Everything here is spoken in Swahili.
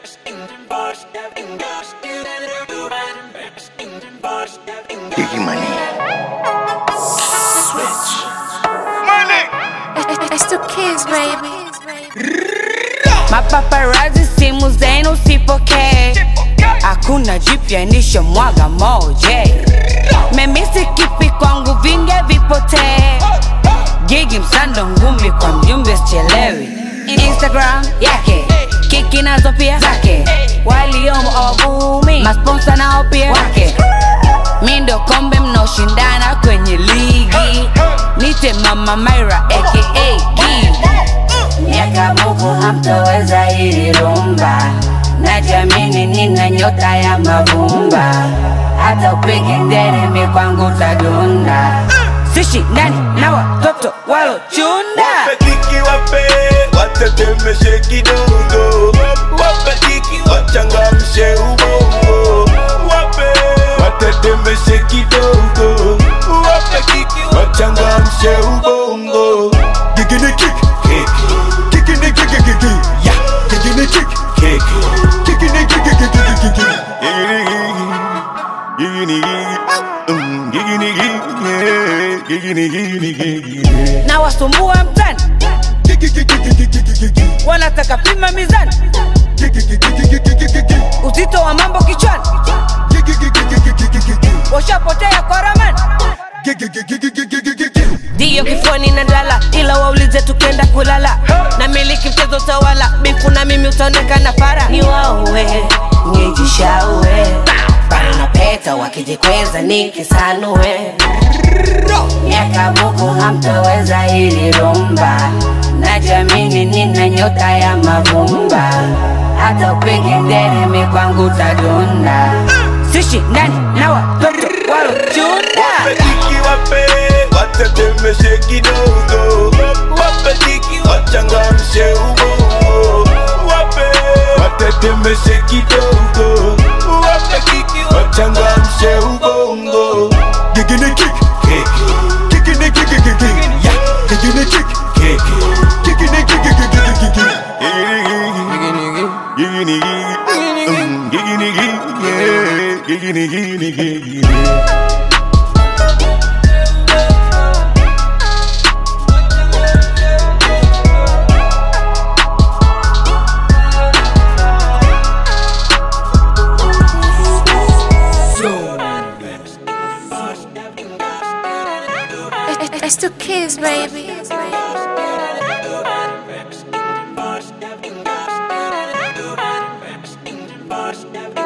Biggie money. Switch. It's the kids, baby. Mapaparazi simu zenu usipokee, hakuna jipya nisho mwaga moja. Memisi kipi kwangu vinge vipotee, gigi msando ngumi kwa mjumbe sichelewi. Instagram yake kiki nazo pia zake, waliomo awavumi, masponsa nao pia wake. Mi ndo kombe mnaoshindana kwenye ligi, nite mama Myra aka Gigi miaka buku hamtoweza hili rumba najamini nina nyota ya mavumba hata upige nderemi kwangu tadunda sishi ndani na watoto walochunda Wapetiki wape watetemeshe kidogo, wapetiki wachangamshe ubongo, wape watetemeshe kidogo, wapetiki wachangamshe ubongo. Gigini kick kick, gigini kick kick kick, yeah, gigini kick kick, gigini kick kick kick kick kick, gigini kick, mm, gigini kick, yeah, gigini gigini gigini. na wasumbua mtani wanataka pima mizani uzito wa mambo kichwani washapotea kwa ramani ndiyo kifuani na ndala ila waulize tukenda kulala na miliki mchezo tawala bifu na mimi utaonekana para ni wauwe nijishaue bana na peta wakijikweza nikisanue miaka buku hamtoweza hili rumba najamini nina nyota ya mavumba hata upige nderemi kwangu tadunda sishi ndani na watoto walochunda Wapetiki wape watetemeshe kidogo, wapetiki wachangamshe ubongo, wape watetemeshe kidogo, wapetiki wachangamshe ubongo. Gigini kick kick, gigini kick kick kick, yeah, gigini kick kick, gigini kick kick kick kick kick, gigini gigini mm, gigini gigini, yeah, gigini gigini gigini. It's the kids, baby. Biggie